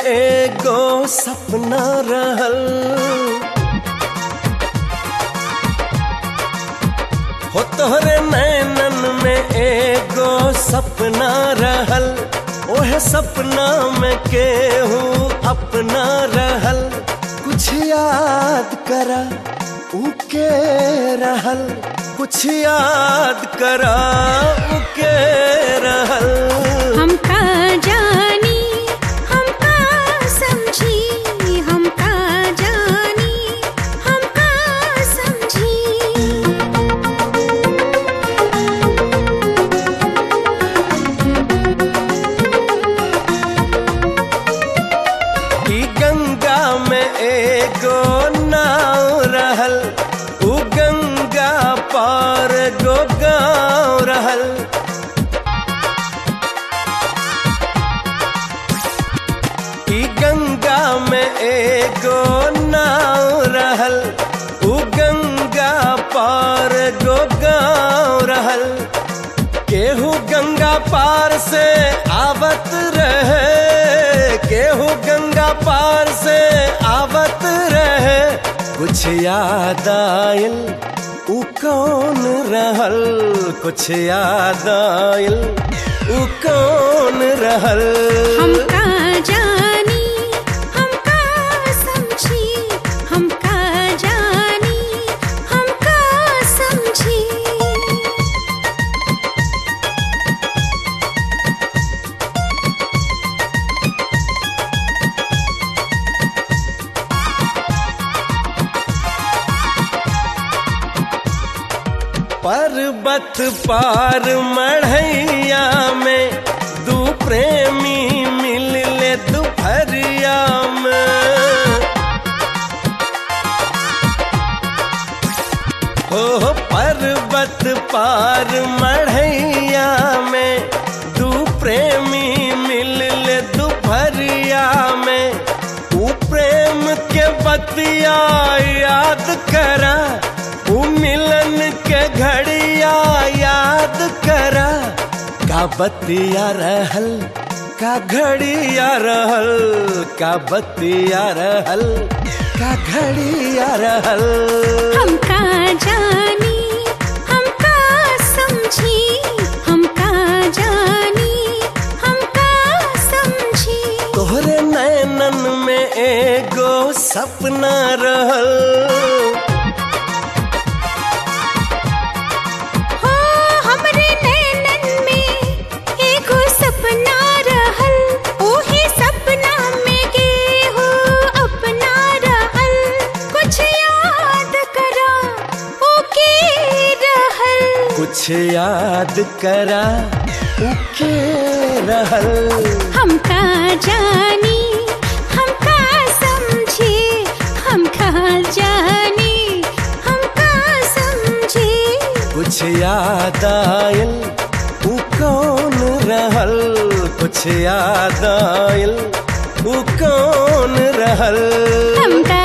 एगो सपना रहल हो तोहरे नैनन में एगो सपना रहल ओहे सपना में केहू अपना रहल कुछ याद करा उके रहल कुछ याद करा उके रहल हमका जानी हमका समझी हमका जानी हमका समझी ई गंगा में एगो नाव रहल उ गंगा पार गो गाँव रहल ई गंगा में एगो नाव रहल उ गंगा पार गो गाँव रहल केहू गंगा पार से आवत रहे केहू गंगा पार से आवत रहे कुछ याद आयल उ कौन रहल कुछ याद आयल उ कौन रहल हमका जानी हमका समझी हमका जानी हमका समझी पर्वत पार मढ़ैया में दू प्रेमी मिल ले दोपहरिया में हो हो पर्वत पार मढ़ैया में दू प्रेमी मिल ले दोपहरिया में ऊ प्रेम के बतिया याद करा ऊ मिलन के घड़िया याद करा का बतिया रहल का घड़िया रहल का बतिया रहल का घड़िया रहल हमका जानी हमका समझी हमका जानी हमका समझी तोहरे नैनन में एगो सपना रहल हो हमरे नैनन में एगो सपना रहल ओही सपना में गेहू अपना रहल कुछ याद करा ओके रहल कुछ याद करा उके रहल हमका जानी हमका समझी हमका जानी हमका समझी कुछ याद आयल उ कौन रहल कुछ याद आयल उ कौन रहल हमका